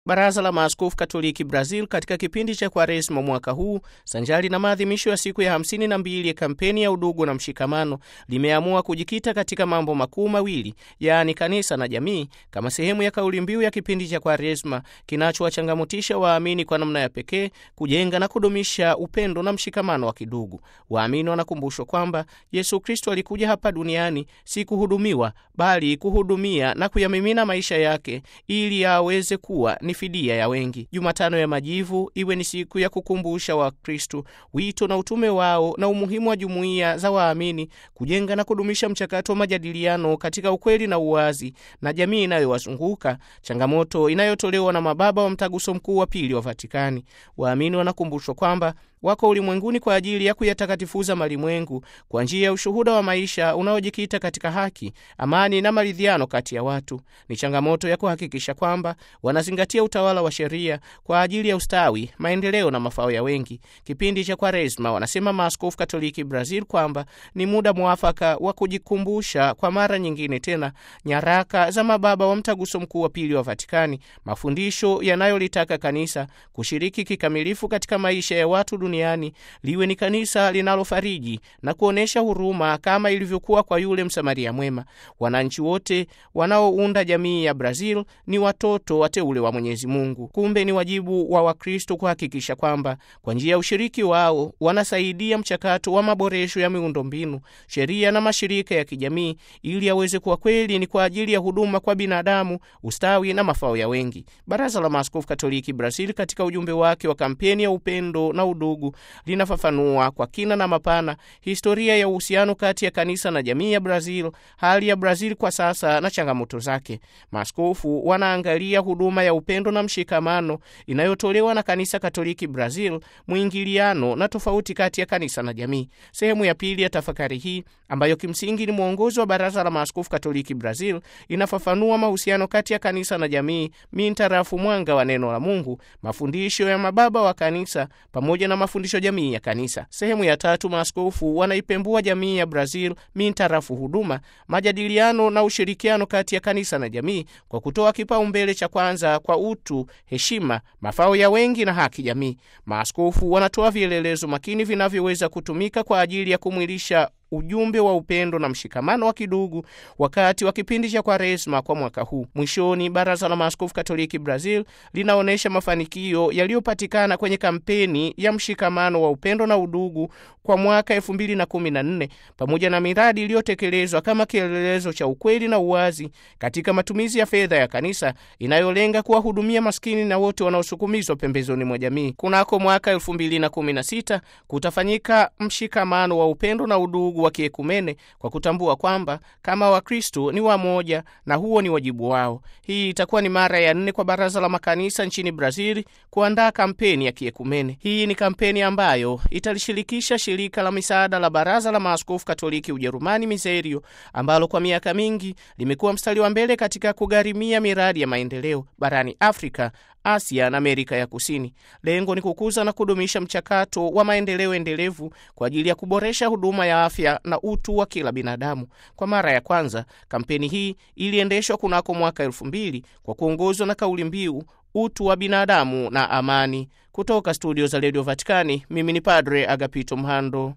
Baraza la Maaskofu Katoliki Brazil katika kipindi cha Kwaresma mwaka huu sanjari na maadhimisho ya siku ya hamsini na mbili ya kampeni ya udugu na mshikamano limeamua kujikita katika mambo makuu mawili, yaani kanisa na jamii, kama sehemu ya kauli mbiu ya kipindi cha Kwaresma kinachowachangamotisha waamini kwa namna ya pekee kujenga na kudumisha upendo na mshikamano wa kidugu. Waamini wanakumbushwa kwamba Yesu Kristo alikuja hapa duniani si kuhudumiwa, bali kuhudumia na kuyamimina maisha yake ili aweze kuwa ni fidia ya wengi. Jumatano ya Majivu iwe ni siku ya kukumbusha Wakristu wito na utume wao na umuhimu wa jumuiya za waamini kujenga na kudumisha mchakato wa majadiliano katika ukweli na uwazi na jamii inayowazunguka, changamoto inayotolewa na mababa wa Mtaguso Mkuu wa Pili wa Vatikani. Waamini wanakumbushwa kwamba wako ulimwenguni kwa ajili ya kuyatakatifuza malimwengu kwa njia ya ushuhuda wa maisha unaojikita katika haki, amani na maridhiano kati ya watu. Ni changamoto ya kuhakikisha kwamba wanazingatia utawala wa sheria kwa ajili ya ustawi, maendeleo na mafao ya wengi. Kipindi cha Kwaresma, wanasema maaskofu Katoliki Brazil, kwamba ni muda mwafaka wa kujikumbusha kwa mara nyingine tena nyaraka za mababa wa Mtaguso Mkuu wa Pili wa Vatikani, mafundisho yanayolitaka kanisa kushiriki kikamilifu katika maisha ya watu duniani liwe ni kanisa linalofariji na kuonyesha huruma kama ilivyokuwa kwa yule Msamaria mwema. Wananchi wote wanaounda jamii ya Brazil ni watoto wateule wa Mwenyezi Mungu. Kumbe ni wajibu wa Wakristo kuhakikisha kwamba kwa njia ya ushiriki wao wanasaidia mchakato wa maboresho ya miundombinu, sheria na mashirika ya kijamii, ili yaweze kuwa kweli ni kwa ajili ya huduma kwa binadamu, ustawi na mafao ya wengi. Baraza la Maaskofu Katoliki Brazil katika ujumbe wake wa kampeni ya upendo na udugu linafafanua kwa kina na mapana historia ya uhusiano kati ya kanisa na jamii ya Brazil, hali ya Brazil kwa sasa na changamoto zake. Maaskofu wanaangalia huduma ya upendo na mshikamano inayotolewa na kanisa Katoliki Brazil, mwingiliano na tofauti kati ya kanisa na jamii. Sehemu ya pili ya tafakari hii ambayo kimsingi ni mwongozo wa Baraza la Maaskofu Katoliki Brazil inafafanua mahusiano kati ya kanisa na jamii mintarafu mwanga wa neno la Mungu, mafundisho ya mababa wa kanisa pamoja na mafundisho jamii ya kanisa. Sehemu ya tatu, maaskofu wanaipembua jamii ya Brazil mintarafu huduma, majadiliano na ushirikiano kati ya kanisa na jamii kwa kutoa kipaumbele cha kwanza kwa utu, heshima, mafao ya wengi na haki jamii. Maaskofu wanatoa vielelezo makini vinavyoweza kutumika kwa ajili ya kumwilisha ujumbe wa upendo na mshikamano wa kidugu wakati wa kipindi cha Kwaresma kwa mwaka huu. Mwishoni, Baraza la Maaskofu Katoliki Brazil linaonyesha mafanikio yaliyopatikana kwenye kampeni ya mshikamano wa upendo na udugu kwa mwaka 2014 pamoja na miradi iliyotekelezwa kama kielelezo cha ukweli na uwazi katika matumizi ya fedha ya kanisa inayolenga kuwahudumia maskini na wote wanaosukumizwa pembezoni mwa jamii. Kunako mwaka 2016 kutafanyika mshikamano wa upendo na udugu wa kiekumene kwa kutambua kwamba kama Wakristo ni wamoja na huo ni wajibu wao. Hii itakuwa ni mara ya nne kwa Baraza la Makanisa nchini Brazil kuandaa kampeni ya kiekumene. Hii ni kampeni ambayo italishirikisha shirika la misaada la Baraza la Maaskofu Katoliki Ujerumani, Miserio, ambalo kwa miaka mingi limekuwa mstari wa mbele katika kugharimia miradi ya maendeleo barani Afrika, Asia na Amerika ya Kusini. Lengo ni kukuza na kudumisha mchakato wa maendeleo endelevu kwa ajili ya kuboresha huduma ya afya na utu wa kila binadamu. Kwa mara ya kwanza, kampeni hii iliendeshwa kunako mwaka elfu mbili kwa kuongozwa na kauli mbiu utu wa binadamu na amani. Kutoka studio za redio Vatikani, mimi ni Padre Agapito Mhando.